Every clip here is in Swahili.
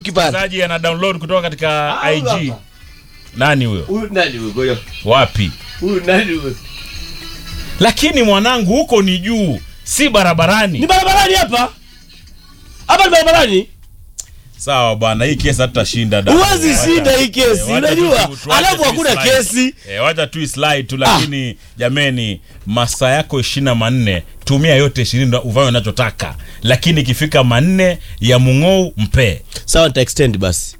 kipande. mchezaji ana download kutoka katika Ah, IG. hapa. Nani huyo? Huyu nani huyu? Ngoja. Wapi? Huyu nani huyu? Lakini mwanangu, huko ni juu, si Ni barabarani. barabarani hapa. Hapa ni barabarani. Sawa bwana, hii kesi hatutashinda. da. Huwezi Wacha- shinda hii kesi, eh, wacha unajua? tu- tuache Alafu tu hakuna islide. kesi. Eh, wacha tu islide tu, lakini jameni, masaa yako ishirini na manne tumia yote ishirini ndo uvae unachotaka, lakini ikifika manne ya mung'ou mpee Sawa nita extend basi.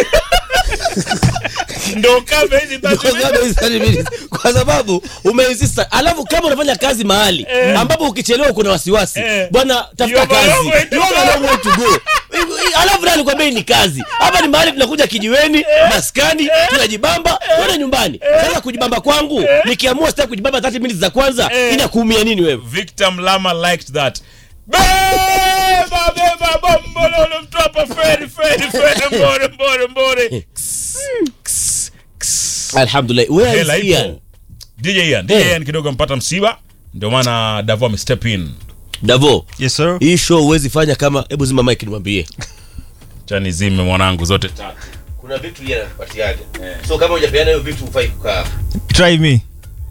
ndo kama hizi Kwa sababu hizi 30 minutes. Kwa sababu umeinsist. Alafu kama unafanya kazi mahali ambapo ukichelewa kuna wasiwasi. Eh. Bwana tafuta You have a kazi. long way to You have a long way to go. Alafu nani kwambia hii ni kazi. Hapa ni mahali tunakuja kijiweni, maskani, tunajibamba, twende nyumbani. Sasa kujibamba kwangu, nikiamua sitaki kujibamba 30 minutes za kwanza, Eh. inakuumia nini wewe? Victor Mlama liked that. Beba beba bombololo mtu hapa feri feri feri mbore mbore mbore. Ks, ks. Alhamdulillah. Where Hela is ipo. Ian? DJ Ian, DJ Eh. Ian kidogo ampata msiba, ndio maana Davo ame step in. Davo. Yes sir. Hii show huwezi fanya kama hebu zima mic nimwambie. Chani zime mwanangu zote tatu. Kuna vitu yeye anapatiaje. So kama hujapeana hiyo vitu hufai kukaa. Try me.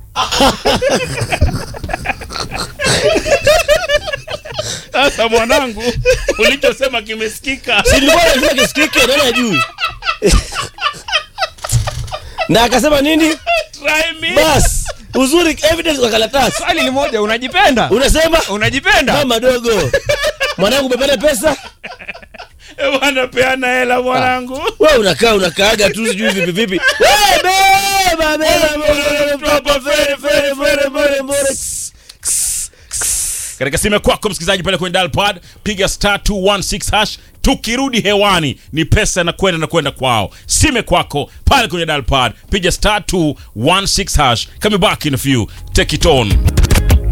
Sasa mwanangu, ulichosema kimesikika. Si nilikuwa lazima kisikike nani ajui. Na akasema nini? Try me. Bas, uzuri evidence kwa karatasi. Swali ni moja, unajipenda? Unasema Unajipenda? mama dogo. Mwanangu umepata pesa? Eh, Bwana peana hela mwanangu. Wewe unakaa unakaaga tu sijui vipi vipi. Wewe beba beba Mtu hapa feri feri feri mbore mbore. katika simu kwako msikilizaji pale kwenye dial pad piga star 216 hash tukirudi hewani ni pesa na kwenda na kwenda kwao sime kwako pale kwenye dial pad piga star 216 hash coming back in a few take it on